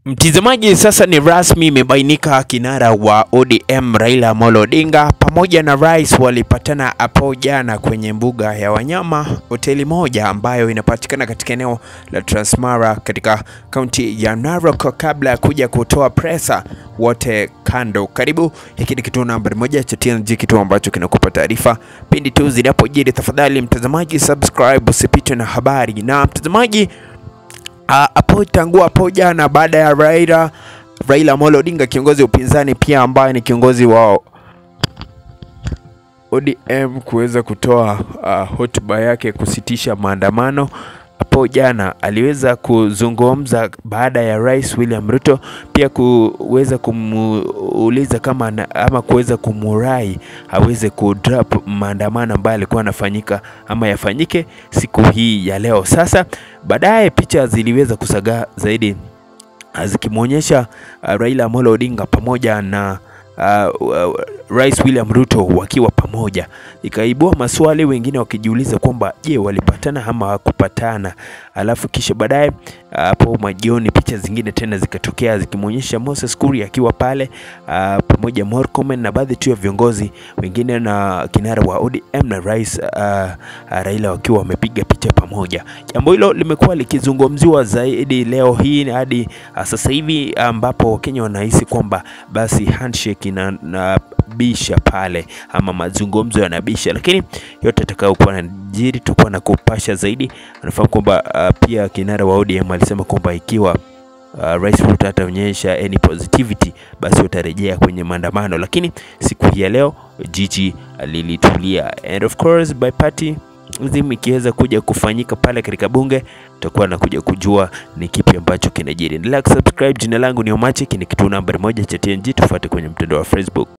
Mtizamaji, sasa ni rasmi imebainika kinara wa ODM Raila Amolo Odinga pamoja na rais walipatana hapo jana kwenye mbuga ya wanyama, hoteli moja ambayo inapatikana katika eneo la Transmara katika kaunti ya Narok, kabla ya kuja kutoa presa wote kando. Karibu, hiki ni kituo nambari moja cha TNG, kituo ambacho kinakupa taarifa pindi tu zinapojiri. Tafadhali mtazamaji, subscribe usipitwe na habari. Na mtazamaji hapo tangu hapo jana baada ya Raila Raila Amolo Odinga kiongozi wa upinzani pia ambaye ni kiongozi wa ODM kuweza kutoa uh, hotuba yake kusitisha maandamano hapo jana, aliweza kuzungumza baada ya Rais William Ruto pia kuweza kumuuliza kama na, ama kuweza kumurai aweze kudrop maandamano ambayo alikuwa anafanyika ama yafanyike siku hii ya leo. Sasa baadaye picha ziliweza kusagaa zaidi zikimwonyesha uh, Raila Amolo Odinga pamoja na uh, uh, Rais William Ruto wakiwa pamoja, ikaibua maswali, wengine wakijiuliza kwamba je, walipatana ama hawakupatana. Alafu kisha baadaye hapo uh, majioni picha zingine tena zikatokea zikimwonyesha Moses Kuria akiwa pale uh, pamoja Murkomen na baadhi tu ya viongozi wengine na kinara wa ODM na Rais uh, uh, Raila wakiwa wamepiga picha pamoja. Jambo hilo limekuwa likizungumziwa zaidi leo hii hadi uh, sasa hivi ambapo Wakenya wanahisi kwamba basi handshake na, na bisha pale ama mazungumzo yanabisha, lakini yote atakayokuwa najiri tutakuwa na kupasha zaidi. Anafahamu kwamba uh, pia kinara wa ODM alisema kwamba ikiwa uh, Rais Ruto ataonyesha any positivity basi utarejea kwenye maandamano, lakini siku hii ya leo jiji lilitulia, and of course by party zim ikiweza kuja kufanyika pale katika bunge, tutakuwa na kuja kujua ni kipi ambacho kinajiri. Endelea kusubscribe. Jina langu ni Omache, ni kituo nambari moja cha TNG. Tufuate kwenye mtandao wa Facebook.